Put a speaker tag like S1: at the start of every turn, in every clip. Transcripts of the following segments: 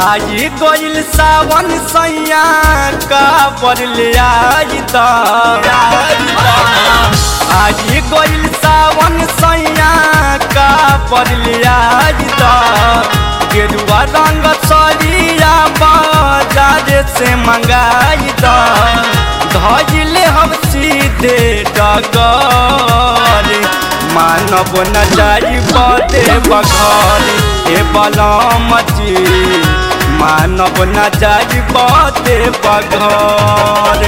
S1: आई गइल सावन सैया का बरले आई द आई गइल सावन सैया का बरले आई द गेरुआ रंग सरिया बाजार से मंगाई द धजिले हम सीधे डगर मानव न जाई बदे बघर ए बलमची मानव न जाई बदे बघर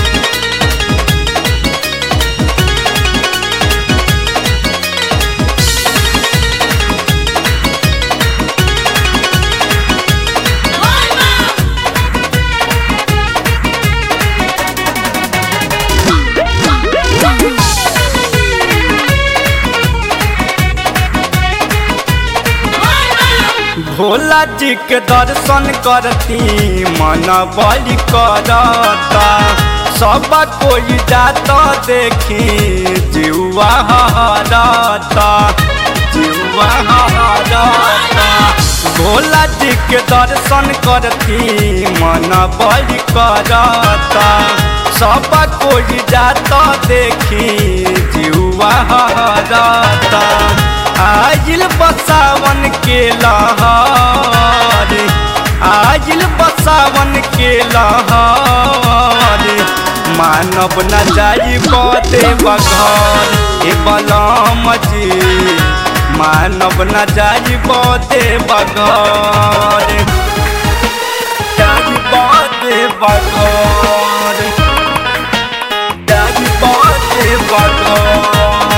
S1: भोला जी के दर्शन करती मन बलि करता सब कोई जाता देखी जीवा हरता जीवा हरता भोला जी के दर्शन करती मन बलि करता सब कोई जाता देखी जीवा हरता आजिल बसावन के लहर आजिल बसावन के लहर मानव न जाई बदे बघर ए बलम जी मानव न जाई बदे बघर जाई बदे बघर जाई बदे बघर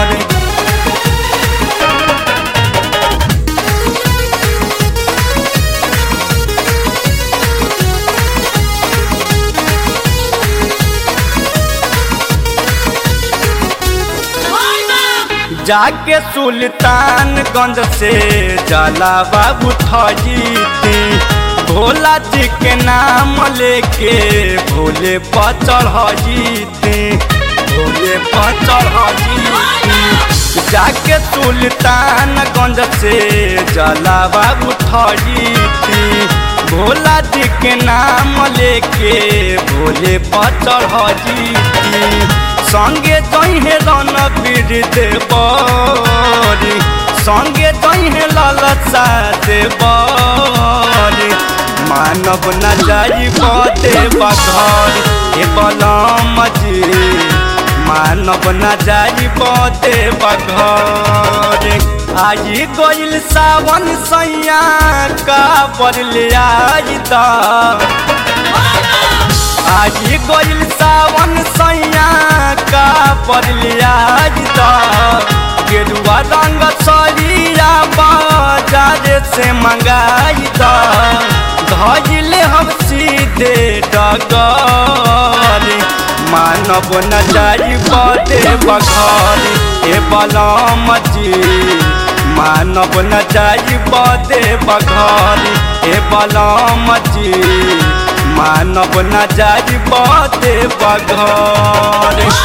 S1: जाके सुल्तानगंज से जला बाबू थजीती भोला जी के नाम लेके भोले पचड़ हजीती भोले पचड़ हजीती जाके सुल्तानगंज से जला बाबू थजीती भोला जी के नाम लेके भोले पचड़ हजीती संगे जहे रणबीर देवरी संगे जहे ललसा देवरी मानव न जाई बदे बघर ए बलम जी मानव न जाई बदे बघर आई गइल सावन सैया का बरले आई द आज गइल सावन सैया का बरलिया द गेरुआ रंग सरिया बाजार से मंगाई द धजिले हम सीधे डगर मानव न जाई बदे बघर ए बलम जी मानव न जाई बदे बघर ए बलम जी मानव न जाई बदे बघर